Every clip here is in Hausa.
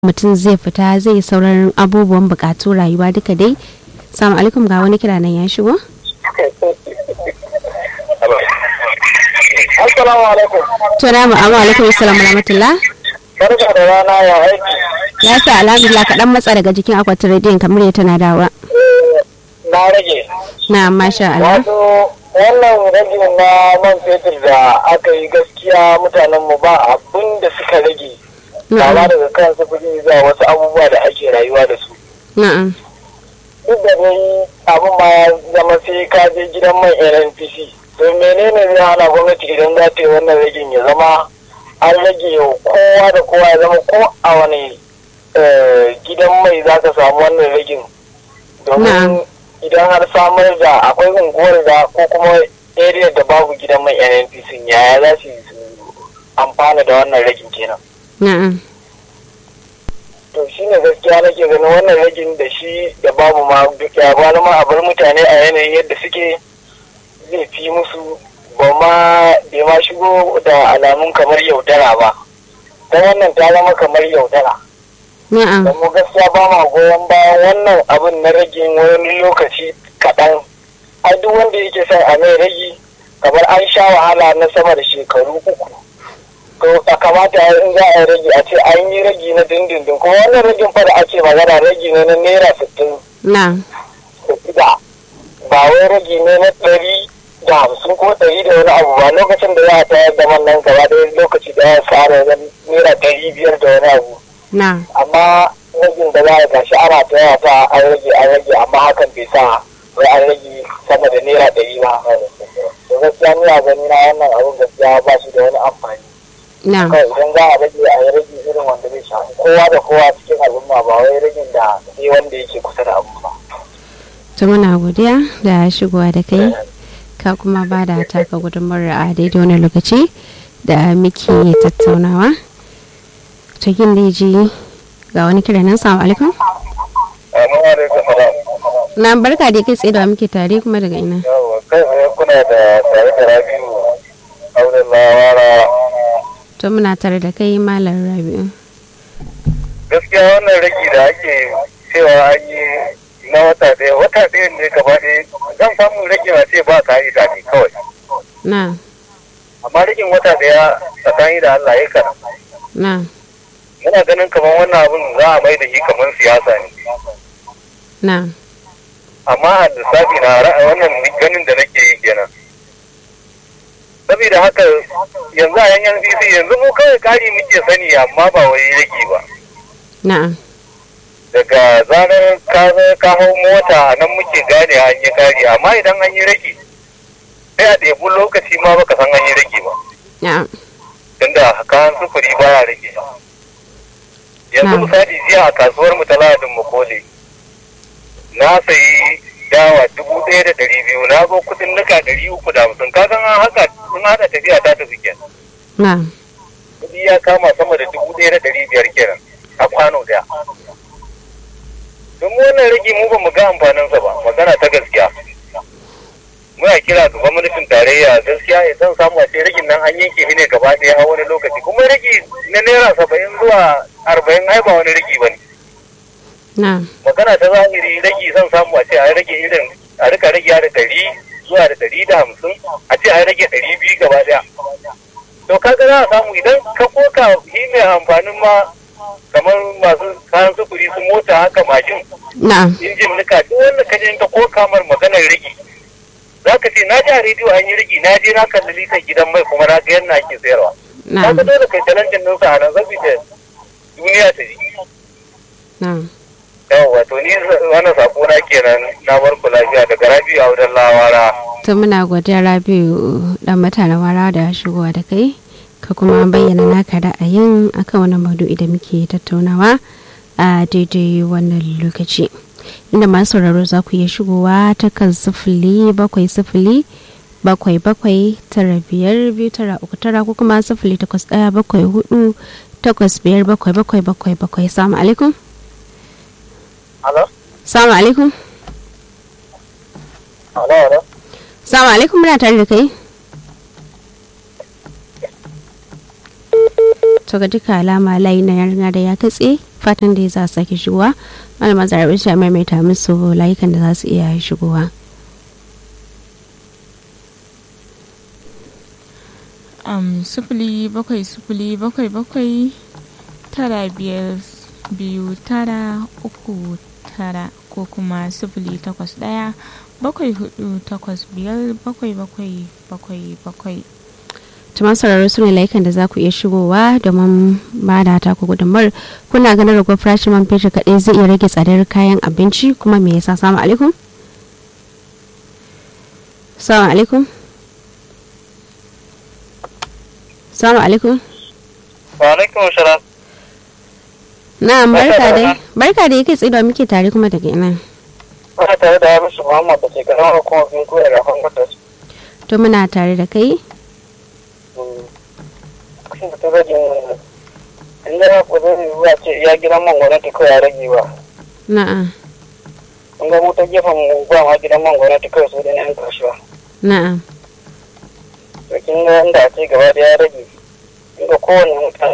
mutum zai fita zai yi sauran abubuwan bukatu rayuwa duka dai salamu alaikum ga wani kira nan ya shigo Assalamu alaikum. to na mu amma alaikum assalam wa rahmatullah Barka da rana ya aiki. ya sa alhamdulillah kaɗan matsa daga jikin akwatin rediyon kamar ya tana dawa Na rage. na masha Allah Wato wannan ragin na man fetur da aka yi gaskiya mutanen mu ba abin da suka rage. Kama na'am daga kan sufuri zuwa wasu abubuwa da ake rayuwa da su. na'am Duk da dai abin ma ya zama sai ka je gidan mai NNPC. To menene zai hana gwamnati idan za ta yi wannan ragin ya zama an rage wa kowa da kowa ya zama ko a wani eh, gidan mai za ka samu wannan ragin. Na'am. Domin idan har samar da akwai unguwar da ko kuma area da babu gidan mai NNPC yaya za su yi su amfana da wannan ragin kenan. na'am to shi ne gaskiya nake ganin wannan ragin da shi da babu ma duk ya bani ma a bar mutane a yanayin yadda suke zai fi musu ba ma bai ma shigo da alamun kamar yaudara ba don wannan ta zama kamar yaudara na'am don mu gaskiya ba ma goyon bayan wannan abin na ragin wani lokaci kaɗan ai duk wanda yake son a mai ragi kamar an sha wahala na sama da shekaru uku to a kamata in za a yi ragi a ce an yi ragi na dindindin kuma wannan ragin fa da ake magana ragi ne na naira sittin na'am da shida ba wai ragi ne na ɗari da hamsin ko ɗari da wani abu ba lokacin da za a tayar da man nan gaba ɗaya lokaci da ya fara wajen naira ɗari biyar da wani abu na'am amma ragin da za a gashi ana ta yawa ta an rage an rage amma hakan bai sa wai an rage sama da naira ɗari ba to gaskiya ni a gani na wannan abun gaskiya ba shi da wani amfani na'am kawai idan za a rage a yi rage irin wanda zai shafi kowa da kowa cikin al'umma ba wai ragin da sai wanda yake kusa da abu ba. to muna godiya da shigowa da kai ka kuma ba da taka gudunmawar a daidai wani lokaci da muke tattaunawa cikin da ji ga wani kira nan salamu alaikum Amma alaikum salam. na barka da kai tsaye da wa muke tare kuma daga ina Yawwa kai tsaye kuna da tare da Rabi'u auren lawara to muna tare da kai malam rabi'u gaskiya wannan ragi da ake cewa an yi na wata ɗaya wata ɗaya ne gaba ɗaya zan samu rage a ce ba ka'ida ne kawai na amma ragin wata ɗaya tsakani da Allah ya kana na muna ganin kamar wannan abin za a mai da shi kamar siyasa ne na amma a lissafi na ra'a wannan ganin da nake yi kenan saboda haka yanzu a yanyan bc yanzu mu kawai kari muke sani amma ba wai rage ba na'am daga zarar ka zo ka hau mota nan muke gane an yi kari amma idan an yi rage sai a ɗebi lokaci ma baka san an yi rage ba na'am tunda kayan sufuri baya rage yanzu Na'am. misali jiya a kasuwar mu ta ladin makole na sayi dawa dubu ɗaya da ɗari biyu na zo kuɗin nika ɗari uku da hamsin ka san an haka sun haɗa tafiya ta tafi kenan na'am kuɗi ya kama sama da dubu ɗaya da ɗari biyar kenan a kwano ɗaya don mu wannan rage mu ba mu ga amfaninsa ba magana ta gaskiya muna kira ga gwamnatin tarayya gaskiya ya san samu a ce ragin nan an yanke shi ne gaba ɗaya a wani lokaci kuma rage na naira saba'in zuwa arba'in ai ba wani rage ba ne na'am magana ta zahiri rage zan samu a ce a rage irin a rika rage da ɗari zuwa da ɗari da hamsin a ce a rage ɗari biyu gaba ɗaya to kaga za a samu idan ka koka shi mai amfanin ma kamar masu kayan sufuri su mota haka mashin na'am injin nika duk wanda ka je ka koka mar maganar rage za ka ce na ji a rediyo an yi rage na je na kalli litan gidan mai kuma na ga yadda ake sayarwa na'am kaga dole kai challenge ɗinsa a nan saboda duniya ta ji na'am yawwa to ni wannan sako na kenan na bar ku lafiya daga rabi a wajen lawara to muna godiya rabiu dan mutanen wara da shigowa da kai ka kuma bayyana naka ra'ayin akan wannan maudu'i da muke tattaunawa a daidai wannan lokaci inda masu sauraro za ku iya shigowa ta kan sifili bakwai sifili bakwai bakwai tara biyar biyu tara uku tara ko kuma sifili takwas ɗaya bakwai hudu takwas biyar bakwai bakwai bakwai bakwai salamu alaikum Alo? salamu alaikum Alo, alo? salamu alaikum muna tare da kai to ga duka alama layi na yarda da ya katse fatan da za su sake shigowa malama zarabi ta maimaita musu layukan da za su iya shigowa um, sufuli bakwai sufuli bakwai bakwai tara biyar biyu tara uku tara ko kuma sufuli takwas ɗaya bakwai hudu takwas biyar bakwai bakwai bakwai bakwai tuma sauraro su ne layukan da za ku iya shigowa domin ba da ta ku gudunmar kuna ganin ragon farashin man fetur kaɗai zai iya rage tsadar kayan abinci kuma me yasa salamu alaikum salamu alaikum salamu alaikum wa alaikum salam na barka dai barka da yake tsiba muke tare kuma daga ina Ana tare da Hamisu Muhammad da ke karamar hukumar Binko da Rafan Kwatas. to muna tare da kai Kusan da ta rage in yana kudin ruwa ce ya gidan man gwamnati kawai ya rage ba. na'a In ga mu ta gefen mu ba ma gidan man gwamnati kawai su da yan kasuwa. na'a To kin ga inda a ce gaba da ya rage. In ga kowane mutane.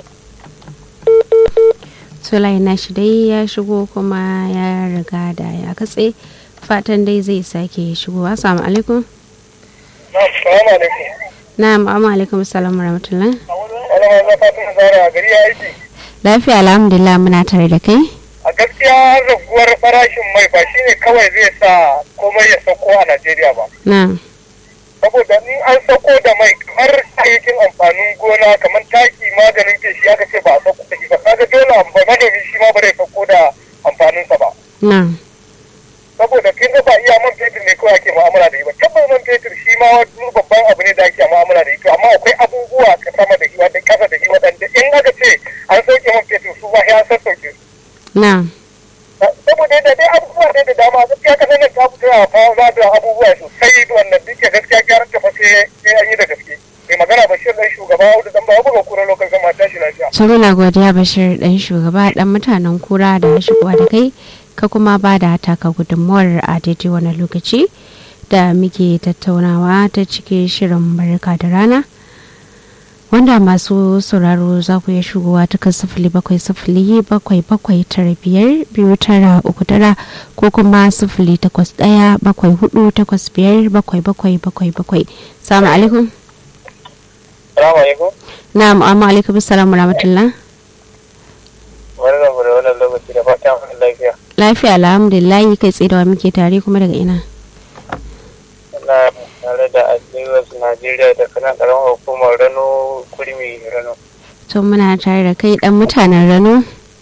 Sulai na shi dai ya shigo kuma ya riga da ya katse fatan dai zai sake shigowa assalamu alaikum Salamu alaikum. na'am amma alaikum assalamu rahmatullah Wani ma na fatan zara a gari ya aiki. lafiya alhamdulillah muna tare da kai A gaskiya raguwar farashin mai ba shine kawai zai sa komai ya sauko a Najeriya ba. na'am saboda in an sako da mai kamar kayayyakin amfanin gona kamar taki maganin feshi aka ce ba a sako da shi ba kaga dole amfa manomi shi ma ba zai sako da amfaninsa ba na'am saboda kin ga ba iya man fetur ne kawai ake mu'amala da shi ba tabbas man fetur shi ma wani babban abu ne da ake mu'amala da shi to amma akwai abubuwa ka sama da shi wanda kasa da shi wadanda in aka ce an sauke man fetur su ba ya san sauke su na'am saboda yadda dai abubuwa ne da dama gaskiya ka sanin ta fito a kawo za da abubuwa sosai wannan duk da gaskiya gyaran ta fa sai sai an yi da gaske mai magana bashir dan shugaba wanda dan ba buga kura lokacin zama tashi lafiya so muna godiya bashir dan shugaba dan mutanen kura da shigowa da kai ka kuma ba da taka gudunmuwar a daidai wani lokaci da muke tattaunawa ta cikin shirin barka da rana wanda masu sauraro za ku iya shigowa ta kan sifili bakwai sifili bakwai bakwai tara biyar biyu tara uku tara ko kuma sifili takwas ɗaya bakwai hudu takwas biyar bakwai bakwai bakwai bakwai salamu alaikum salamu alaikum na'am amma alaikum salamu rahmatullah wani da da wannan lokaci da fatan an lafiya lafiya alhamdulillah kai tsaye da wa muke tare kuma daga ina na tare da Lagos Najeriya da kanan karamar hukumar Rano Kurmi Rano to muna tare da kai dan mutanen rano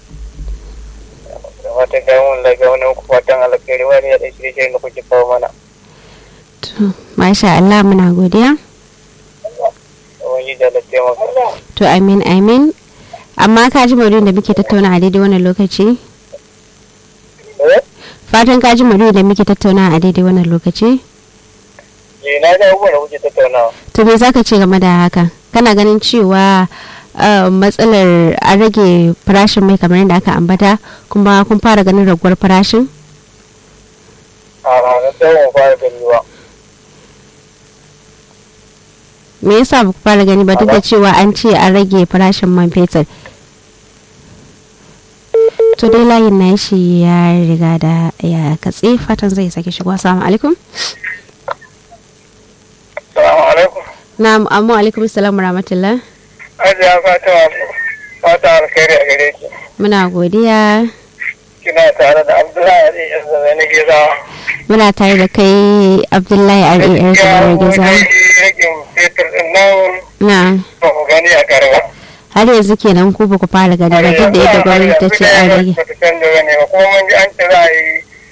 da wata gawon lafiya wani muku fatan alkhairi wani ya ɗan shirye da kuke kawo mana to masha Allah muna godiya wani da lafiya maka to amin amin amma ka ji maudu'in da muke tattauna a daidai wannan lokaci fatan ka ji maudu'in da muke tattauna a daidai wannan lokaci eh na ga abubuwan da kuke tattaunawa to me zaka ce game da haka kana ganin cewa uh, matsalar an rage farashin mai kamar yadda aka ambata kuma kun fara ganin raguwar farashin a ranar tsawon fara gani ba me yasa ba ku fara gani ba duk da cewa an ce an rage farashin man fetur to dai layin na shi ya riga da ya katse fatan zai sake shigo assalamu alaikum salamu alaikum na'am amma alaikum assalamu rahmatullah ajiya fata fata alkhairi a gare ki muna godiya kina tare da abdullahi ali yan zama na geza muna tare da kai abdullahi rar zabar giza ragin fetur din nan na ba mu gani a garba har yanzu kenan ku ba ku fara gani ba duk da yadda gwamnati ta ce an rage ba ta canza bane ba kuma mun ji an ce za a yi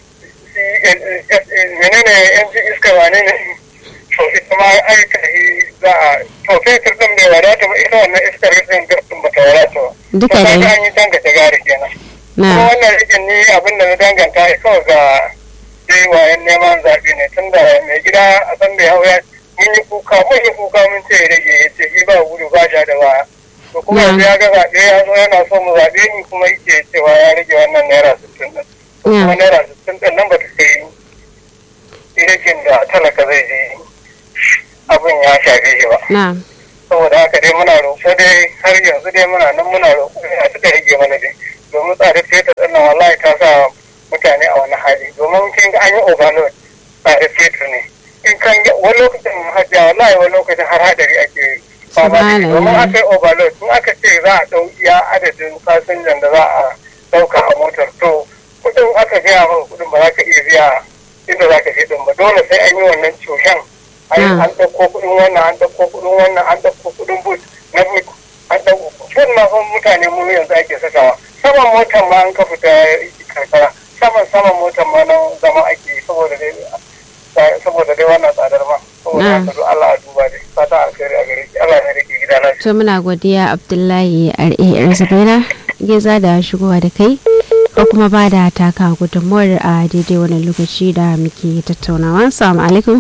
menene yan ji iska wane ne to ita ma aika za a to fetur din bai wadata ba ita wannan iskar din din ba ta wadata ba duka to da kaga an yi dangata gari kenan kuma na wannan rikin ni abin da na danganta ya kawai ga dai wayan neman zaɓe ne tun da mai gida a san da hau ya mun yi kuka mun yi kuka mun ce ya rage ya ce shi ba gudu ba ja da baya to kuma Na. yanzu ya ga zaɓe ya zo yana so mu zaɓe ni kuma yake cewa ya rage wannan naira sittin ɗin to kuma Na. naira sittin ɗin nan ba ta kai rikin da talaka zai je abin ya shafe shi ba na saboda haka dai muna roƙo dai har yanzu dai muna nan muna roƙo a suka rage mana dai domin tsadar fetur ɗin nan wallahi ta sa mutane a wani hali domin kin ga an yi overload tsadar fetur ne in kan wani lokacin hajiya wallahi wani lokacin har hadari ake fama da shi domin aka yi overload in aka ce za a ɗau iya adadin fasinjan da za a ɗauka a motar to kuɗin aka gaya maka kuɗin ba za ka iya biya inda za ka je ɗin ba dole sai an yi wannan cushen an ɗauko kuɗin wannan an ɗauko kuɗin wannan an ɗauko kuɗin but na but an ɗauko kuɗin ma fa mutane mu yanzu ake sakawa saman motar ma an ka fita karkara saman saman motar ma nan zama ake saboda dai saboda dai wannan tsadar ma saboda haka to Allah a duba dai fata alkhairi a gare ki Allah ya rike gida na to muna godiya Abdullahi R.A. Zubaira geza da shigowa da kai ko kuma ba da taka gudunmuwar a daidai wannan lokaci da muke tattaunawa assalamu alaikum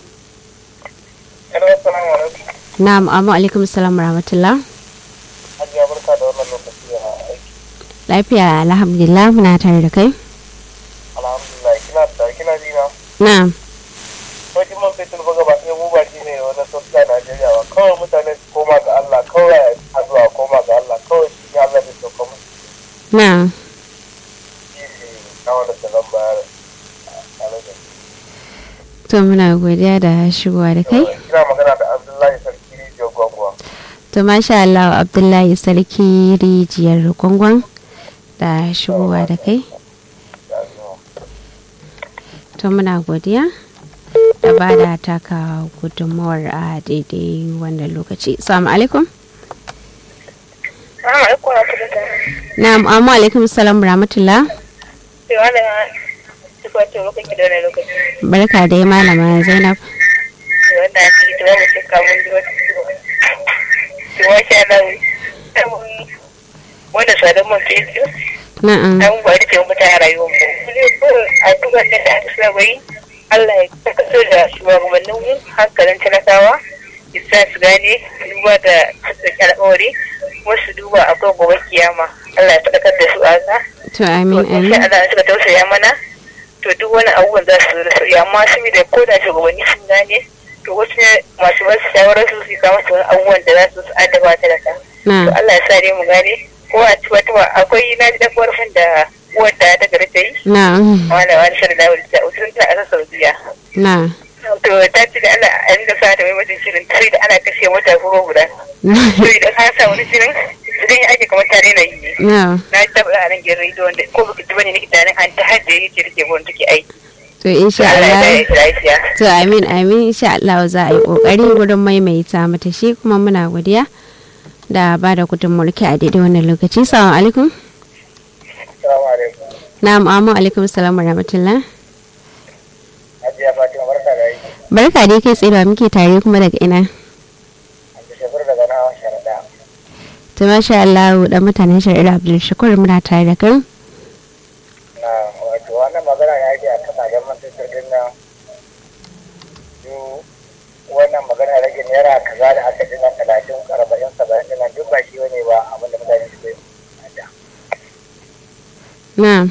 na'am amma alaikum salam rahmatullah Hajiya barka da wannan lokaci a aiki lafiya alhamdulillah muna tare da kai alhamdulillah kina da kina ji na na'am Wajen man fetur ba gaba ɗaya mu ba shi ne wani sosai a Najeriya ba kawai mutane su koma ga Allah kawai a zuwa koma ga Allah kawai shi ne Allah da sauka musu na'am shi ne kawo da zan bayar a rage. to muna godiya da shigowa da kai Kina magana da Abdullahi Sarki Rijiyar Gwangwa. to masha Allah Abdullahi sarki rijiyar gwangwan da shigowa da kai to muna godiya da ba da taka gudunmawar a daidai wannan lokaci salamu alaikum na'am amma alaikum salam rahmatullah barka dai malama zainab wanda tsadar man fetur na'am an ba da ke mutane rayuwar mu a duk wanda da aka saba yi Allah ya tabbatar da shugabannin mu hankalin talakawa ya sa su gane duba da tattaki alƙawari wasu duba akwai gobe kiyama Allah ya faɗakar da su a haka to amin to insha amin Allah suka tausaya mana to duk wani abubuwan za su zo da sauki amma saboda ko da shugabanni sun gane to wasu ne masu basu shawarar su su kama su wani abubuwan da za su su adaba talaka to na'am Allah ya sa dai mu gane ko a ci wata akwai na ji dan ƙorafin da uwar da ta gari ta yi na'am wala wani shirin da wani ta usulun ta a ƙasar Saudiya na'am to ta ce da Allah a ringa sa ta mai mutum shirin sai da ana kashe mota kuma guda to idan ka sa wani shirin idan ya ake kamar tare na yi ne na'am na ji tabbata a nan gidan rediyo wanda ko baka ji bane nake tunanin an ta hajji yake rike gurin take aiki to insha Allah ya Allah bayar da lafiya to amin amin insha Allah za a yi kokari gurin maimaita mata shi kuma muna godiya da ba da gudunmuwar ki a daidai wannan lokaci salamu alaikum Assalamu alaikum. na'am amma alaikum salam wa rahmatullah Hajiya Fatima barka da aiki. barka dai kai tsaye ba muke tare kuma daga ina An ji shafar daga na sharaɗa. to masha Allah dan mutanen shari'a Abdul Shakur muna tare da kai Na wato wannan magana ya ake a kasashen man fetur din nan. Duk wannan magana rage naira kaza da aka ji na talatin arba'in saba'in din nan duk ba shi bane ba abinda mutane suke da. na'am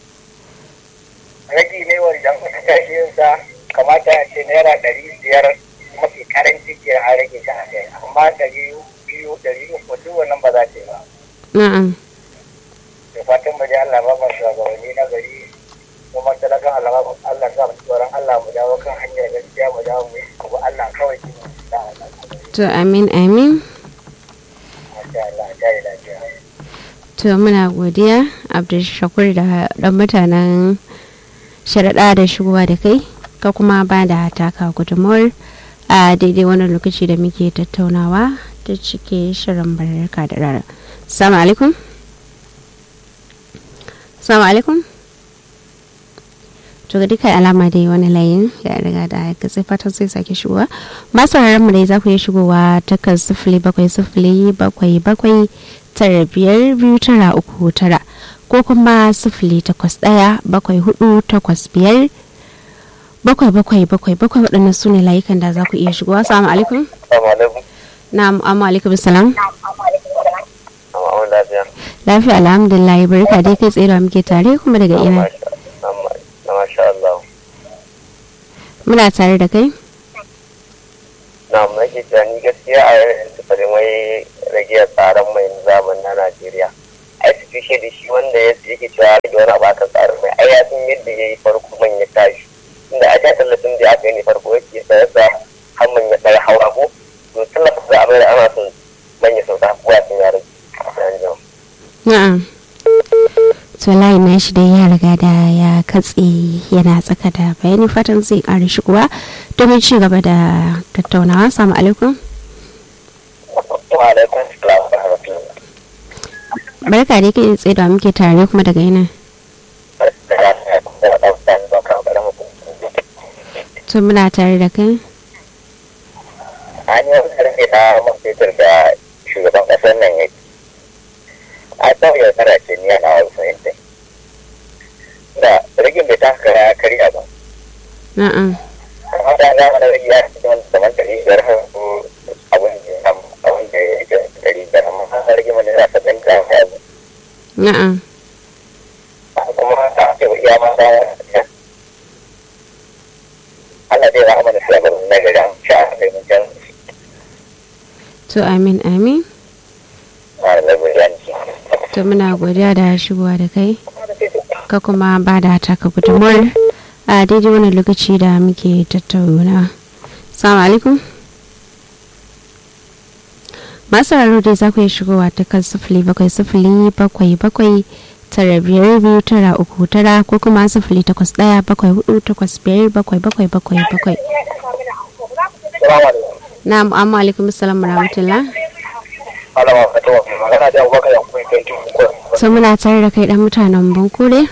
Ragi ne wa idan aka tashi yin sa kamata a ce naira ɗari biyar mafi karanci ke a rage shi a kai amma ɗari biyu ɗari uku duk wannan ba za ta yi ba. na'am da fatan mu dai Allah ba mu shugabanni na gari kuma talakan Allah ba Allah sa mu tsoron Allah mu dawo kan hanyar gaskiya mu dawo mu yi abu Allah kawai shi ne da Allah to amin amin masha Allah ta yi lafiya to muna godiya Abdul Shakur da dan mutanen sharaɗa da shigowa da kai ka kuma ba da taka gudunmawar a daidai wannan lokaci da muke tattaunawa ta cike shirin barka da rara salamu alaikum salamu alaikum to ga duka alama dai wani layin ya riga da ya katse fatan zai sake shigowa masu mu dai za ku iya shigowa takan sifili bakwai sifili bakwai bakwai tara biyar biyu tara uku tara ko kuma sifili takwas ɗaya bakwai hudu takwas biyar bakwai bakwai bakwai bakwai waɗannan su ne layukan da za ku iya shigowa assalamu alaikum assalamu alaikum na'am amma alaikum salam amma lafiya lafiya alhamdulillah barka dai kai tsaye da muke tare kuma daga ina masha Allah muna tare da kai na nake tunani gaskiya a yanzu farin wai rage tsaron mai zaman na Najeriya ai gaishe da shi wanda ya yake cewa rage wani abu aka tsara mai ai ya san yadda ya yi farko man ya tashi inda a ja tallafin da aka yi ne farko yake sayar da har man ya tsara hawa ko to tallafin da abin da ana son man ya sauka ko ya san ya rage na'am to layin na shi dai ya riga da ya katse yana tsaka da bayani fatan zai ƙara shigowa domin ci gaba da tattaunawa salamu alaikum wa alaikum salam wa rahmatullah barka dai kai tsaye da muke tare kuma daga yana to muna tare da kai an yi wani karfe na man fetur da shugaban kasar nan ya a tsawon yaudara ce ni yana wani fahimtai da rigin bai taka ya karya ba na'am amma da za mu na rigi ya fi wani saman ɗari biyar har ko abin da ya abin da ya yi ɗari biyar amma an rigi mana yana sabbin da ya yi na'am kuma a ce iya ma da ya Allah zai rahama da shi a garin na gari an sha a kai mun jan to amin amin a da gudanci. to muna godiya da shigowa da kai ka kuma ba da taka gudunmuwar a daidai wannan lokaci da muke tattauna salamu alaikum masu raro dai za ku yi shigowa ta kan sifili bakwai sifili bakwai bakwai tara biyar biyu tara uku tara ko kuma sifili takwas ɗaya bakwai hudu takwas biyar bakwai bakwai bakwai bakwai Salamu alaikum. na amma alaikum salam rahmatullah Malama Fatima magana da Abubakar Yakubu Fentin Kukur. so muna tare da kai dan mutanen bankure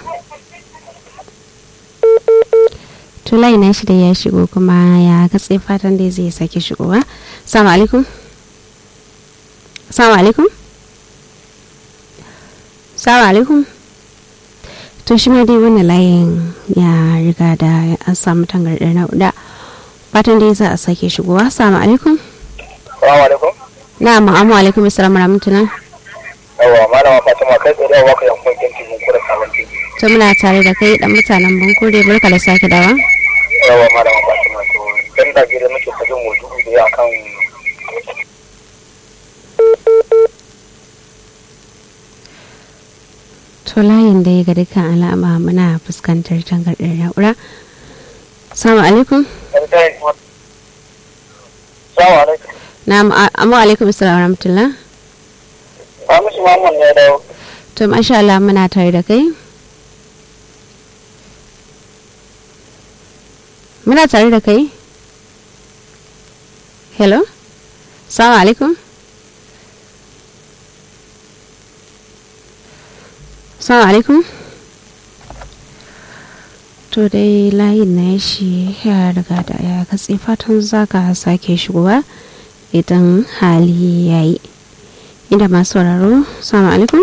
tulai na shi da ya shigo kuma ya katse fatan da zai sake shigowa salamu alaikum salamu alaikum salamu alaikum to shi ma dai wannan layin ya riga da an samu tangardar na'uda fatan da za a sake shigowa salamu alaikum Salamu alaikum. na ma'amu alaikum assalamu rahmatullah Yawwa Malama Fatima kai tsaye da Abubakar Yakubu Fentin Kukur sabon titi. to muna tare da kai dan mutanen bankure barka da sake dawa Yawwa Malama Fatima to dan da gida muke tafi mu dubu da ya kan to layin da ya ga dukkan alama muna fuskantar tangardar na'ura salamu alaikum Salamu alaikum. na amma alaikum assalamu rahmatullah Hamisu Muhammad ne da to masha Allah muna tare da kai muna tare da kai hello salamu alaikum salamu alaikum to dai layin na shi ya riga da ya katse fatan zaka sake shigowa idan hali ya yi inda masu sauraro salamu alaikum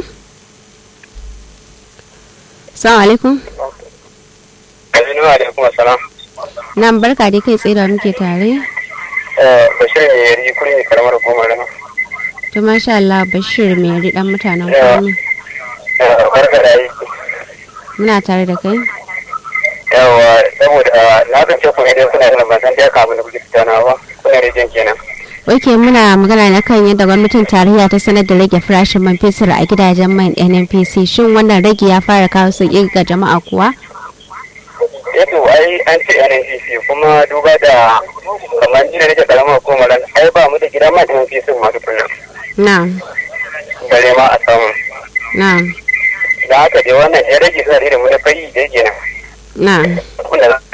salamu alaikum Aminu alaikum assalam. nan barka dai kai tsaye da muke tare Eh Bashir ne yari kuri ne karamar hukumar nan. to masha Allah Bashir mai yari dan mutanen Yeah. kwami Eh barka da yi. muna tare da kai Yawwa saboda na kan ce kuma idan kuna da ban san da kamun da kuke tattaunawa kuna rijin kenan. Oke muna magana na kan yadda gwamnatin tarayya ta sanar da rage farashin man fetur a gidajen man NNPC shin wannan rage ya fara kawo sauƙi ga jama'a kuwa? Yato ai an ce NNPC kuma duba da kamar jina nake karamar hukumar nan ai ba mu da gida ma NNPC masu kullum. Na'am, Gare ma a samu. na'am, Da haka dai wannan ya rage suna da mu da fari da yake nan. na'am. Wanda na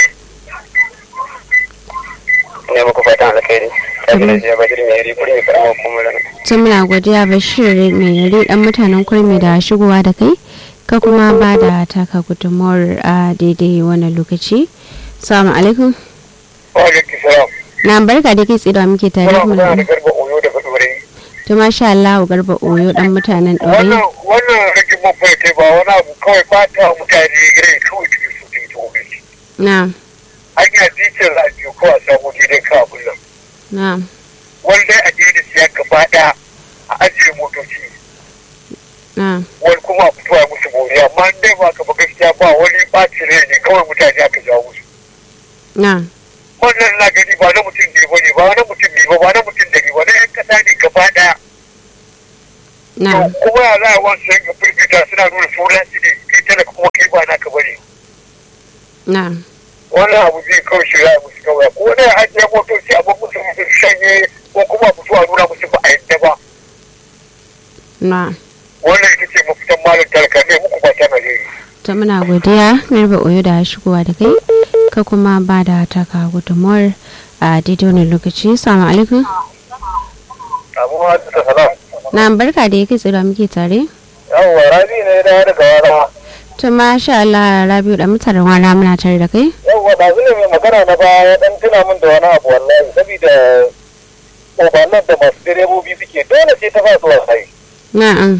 ne muku fatan alkhairi. Ta gina jiya bajir mai yari kuri ne karamar hukumar nan. Tun muna godiya Bashir mai yari dan mutanen kurmi da shigowa da kai ka kuma ba da taka gudunmawar a daidai wannan lokaci. Salamu alaikum. Wa alaikum salam. Na barka da kai tsaye da muke tare Kuna kuma magana da da garba oyo da fadore. To masha Allah garba oyo dan mutanen wannan ɗore. wannan rage mafi kai ba wani abu kawai ba ta mutane rai kawai cikin su cikin tsohon Na'am, hanya titin rajiyo ko a samu daidai ka abun nan na'am, wani dai a daidai siya gaba ɗaya a ajiye motoci na'am. wani kuma a fito a musu bori amma in dai ba ka ba gaskiya ba wani ɓacin rai ne kawai mutane aka jawo musu Na'am, wannan na gani ba na mutum ne ba ne ba na mutum ne ba ba na mutum da ne ba na 'yan ƙasa ne gaba ɗaya na'am. kuma ya za a wasu yanka firgita fita suna nuna sauransu ne kai talaka kuma kai ba naka bane na wannan abu zai kawai shirya musu kawai ko da ajiye motoci a babu su musu shanye ko kuma a fito a nuna musu ba a yadda ba na wannan ita ce mafitan malam talaka ne muku ba ta najeriya ta muna godiya garba oyo da shigowa da kai ka kuma ba da taka gudunmuwar a daidai wani lokaci salamu alaikum abubuwa da salam na barka da ya kai tsira muke tare yawwa rabi ne da daga wara ta masha Allah Rabiu da mutanen wala muna tare da kai yawwa da ne mai magana na baya dan tuna min da wani abu wallahi saboda obalan da masu direbobi suke dole sai ta ba su wallahi na'am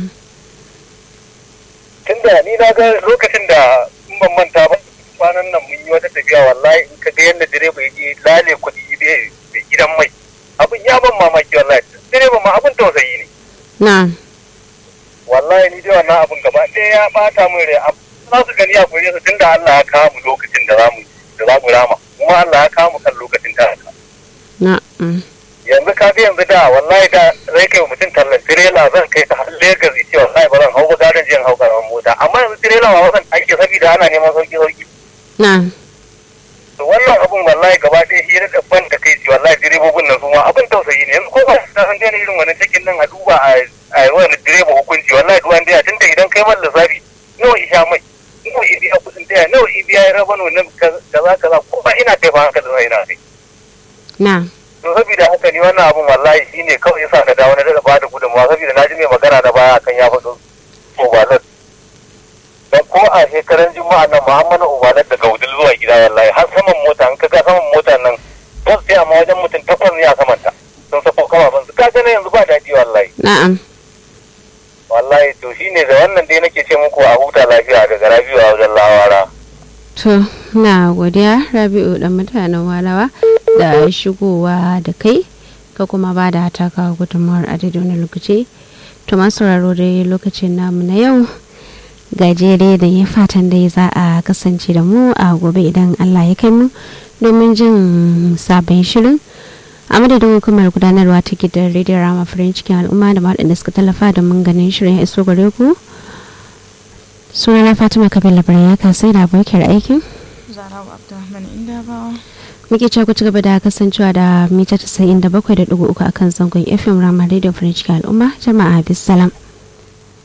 tunda ni na ga lokacin da in ban manta ba kwanan nan mun yi wata tafiya wallahi in ka ga yadda direba ya je lale kuɗi da gidan mai abin ya ban mamaki wallahi direba ma abin tausayi ne na'am wallahi ni dai wannan abin gaba ɗaya ya bata min rai Ab- za su gani a gure su tunda Allah ya kawo mu lokacin da zamu da za mu rama kuma Allah ya kawo mu kan lokacin da haka na'am yanzu ka ga yanzu da wallahi da zai kai wa mutum tallan tirela zan kai ta har Lagos ya ce wallahi ba zan hau ba garin jiyan hau karamin mota amma yanzu tirela ma wasan ake saboda ana neman sauki sauki na'am to wannan abun wallahi gaba ɗaya shi da ban da kai wallahi direbobin nan su ma abin tausayi ne yanzu ko ba ta san daina irin wannan cikin nan a duba a a wani direba hukunci wallahi duwan daya tunda idan kai man lissafi nawa isha mai nawa i biya kuɗin daya nawa i biya ya raba nan kaza kaza ko ba ina kai ba haka da ina kai na'am to saboda haka ni wannan abun wallahi shine kawai yasa na dawo na daga bada gudunmawa saboda na ji mai magana da baya kan ya faɗo obalat dan ko a shekaran juma'a nan muhammadu obalat daga wudil zuwa gida wallahi har saman mota in ka ga saman mota nan bus sai amma wajen mutum takwas ne a samanta sun sako kama ban su kaga na yanzu ba daɗi wallahi na'am wallahi to shine da wannan dai nake ce muku a huta lafiya daga rabiu a wajen lawara to na godiya Rabiu da mutanen walawa da shigowa da kai ka kuma ba da taka gudunmuwar a daidai wani lokaci to masu sauraro dai lokacin namu na yau gajere da ya fatan dai za a kasance da mu a gobe idan Allah ya kai mu domin jin sabon shirin a madadin hukumar gudanarwa ta gidan rediyon rama farin cikin al'umma da waɗanda suka tallafa da mun ganin shirin ya iso gare ku sunana fatima kabila ya kasai da abokiyar aikin zarawa abdulrahman inda bawa muke cewa ku ci gaba da kasancewa da mita 97.3 akan zangon fm rama radio farin cikin al'umma jama'a bisalam